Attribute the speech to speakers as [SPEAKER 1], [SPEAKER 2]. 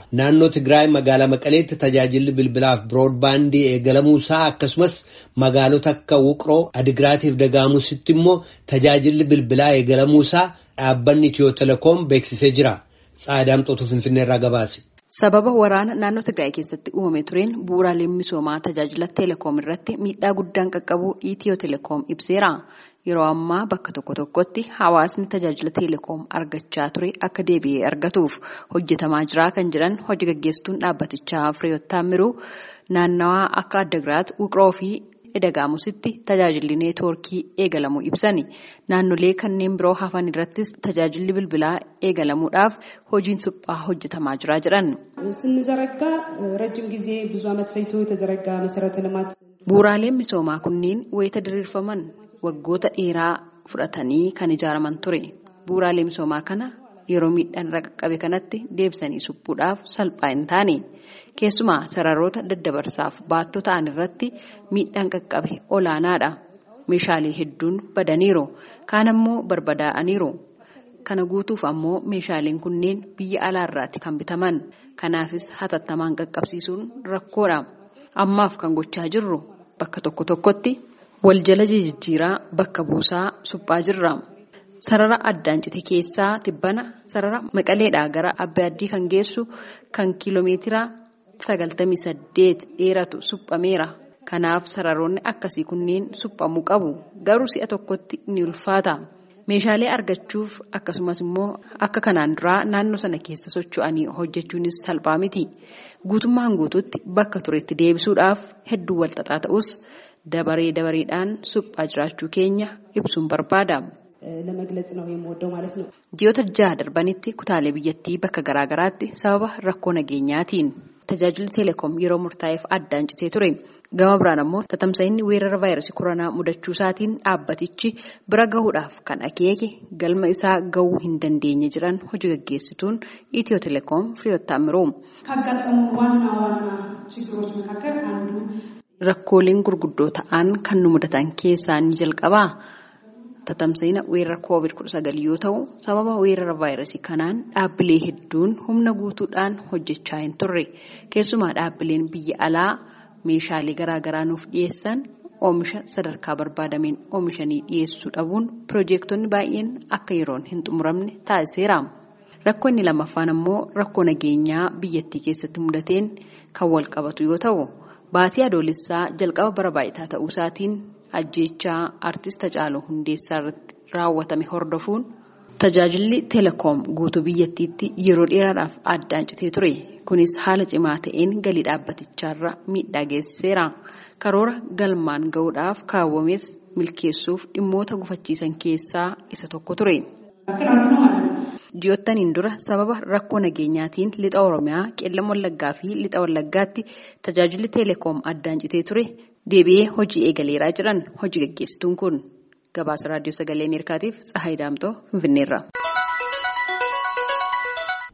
[SPEAKER 1] Naannoo Tigraay magaalaa Maqaleetti tajaajilli bilbilaaf biroodbaandii eegalamuusaa akkasumas magaalota akka Wuqroo, Adigraatiif Dagaamusitti immoo tajaajilli bilbilaa eegalamuusaa dhaabbanni Itiyoo Telekoom beeksisee jira. Tsaadaamxootu Finfinneerraa gabaase.
[SPEAKER 2] Sababa waraana naannoo Tigraay keessatti uumame tureen bu'uuraaleen misoomaa tajaajila Telekoom irratti miidhaa guddaan qaqqabuu Itiyoo Telekoom ibseera. Yeroo ammaa bakka tokko tokkotti hawaasni tajaajila Telekoom argachaa ture akka deebi'ee argatuuf hojjetamaa jira kan jedhan hojii gaggeessituun dhaabbatichaa Fireeyoot Taamiruu naannawaa akka Addagiraat Wuqroo fi Edagaamusitti tajaajilli neetwoorkii eegalamuu ibsani. Naannolee kanneen biroo hafan irrattis tajaajilli bilbilaa eegalamuudhaaf hojiin suphaa hojjetamaa jira jedhan.
[SPEAKER 3] ስንዘረጋ ረጅም ጊዜ ብዙ ዓመት ፈጅቶ የተዘረጋ መሰረተ ልማት
[SPEAKER 2] Bu'uuraaleen misoomaa kunneen wayita diriirfaman waggoota dheeraa fudhatanii kan ijaaraman ture. Bu'uuraalee misoomaa kana yeroo miidhaan irra qaqqabe kanatti deebisanii suphuudhaaf salphaa hin taane. Keessumaa sararoota daddabarsaaf baattoo ta'an irratti miidhaan qaqqabe olaanaadha. Meeshaalee hedduun badaniiru. Kaan ammoo barbadaa'aniiru. Kana guutuuf ammoo meeshaaleen kunneen biyya alaarraati kan bitaman. Kanaafis hatattamaan qaqqabsiisuun rakkoodha. Ammaaf kan gochaa jirru bakka tokko tokkotti wal jala jijjiiraa bakka buusaa suphaa jirra. Sarara addaan cite keessaa tibbana sarara maqaleedhaa gara abbaa addii kan geessu kan kiiloomeetira sagaltamii saddeet dheeratu suphameera. Kanaaf sararoonni akkasii kunneen suphamuu qabu. Garuu si'a tokkotti ni ulfaata. Meeshaalee argachuuf akkasumas immoo akka kanaan duraa naannoo sana keessa socho'anii hojjechuunis salphaa miti. Guutummaan guutuutti bakka turetti deebisuudhaaf hedduu walxaxaa ta'us dabaree dabareedhaan suphaa jiraachuu keenya ibsuun barbaada.
[SPEAKER 3] ለመግለጽ ነው የምወደው ማለት ነው።
[SPEAKER 2] Ji'oota jaha darbanitti kutaalee biyyattii bakka garaagaraatti sababa rakkoo nageenyaatiin tajaajilli teleekoom yeroo murtaa'eef addaan citee ture. Gama biraan ammoo tatamsa'inni weerara vaayirasii koronaa mudachuu isaatiin dhaabbatichi bira gahuudhaaf kan akeeke galma isaa gahuu hin dandeenye jiran hojii gaggeessituun Itiyoo teleekoom Fireeyoot Taamiruu.
[SPEAKER 3] ካጋጠሙ ዋና ዋና ችግሮች መካከል አንዱ
[SPEAKER 2] Rakkooleen gurguddoo ta'an kan nu mudatan keessaa ni jalqabaa. Tatamsa'ina weerara COVID-19 yoo ta'u, sababa weerara vaayirasii kanaan dhaabbilee hedduun humna guutuudhaan hojjechaa hin turre. Keessumaa dhaabbileen biyya alaa meeshaalee garaagaraa nuuf dhiyeessan oomisha sadarkaa barbaadameen oomishanii dhiyeessuu dhabuun piroojeektonni baay'een akka yeroon hin xumuramne taasiseera. Rakkoo inni lammaffaan ammoo rakkoo nageenyaa biyyattii keessatti mudateen kan wal qabatu yoo ta'u, baatii adoolessaa jalqaba bara baay'ataa ta'uu isaatiin ajjeechaa artist Hacaaluu Hundeessaa irratti raawwatame hordofuun tajaajilli teleekoom guutuu biyyattiitti yeroo dheeraadhaaf addaan citee ture. Kunis haala cimaa ta'een galii dhaabbaticharra miidhaa geessiseera. Karoora galmaan gahuudhaaf kaawwames milkeessuuf dhimmoota gufachiisan keessaa isa tokko ture. Ji'oottaniin dura sababa rakkoo nageenyaatiin lixa Oromiyaa, qeellam Wallaggaa fi lixa Wallaggaatti tajaajilli teleekoom addaan citee ture deebi'ee hojii eegaleeraa jiran hojii gaggeessituun kun gabaasa raadiyoo sagalee Ameerikaatiif Tsahaay Daamtoo Finfinneerra.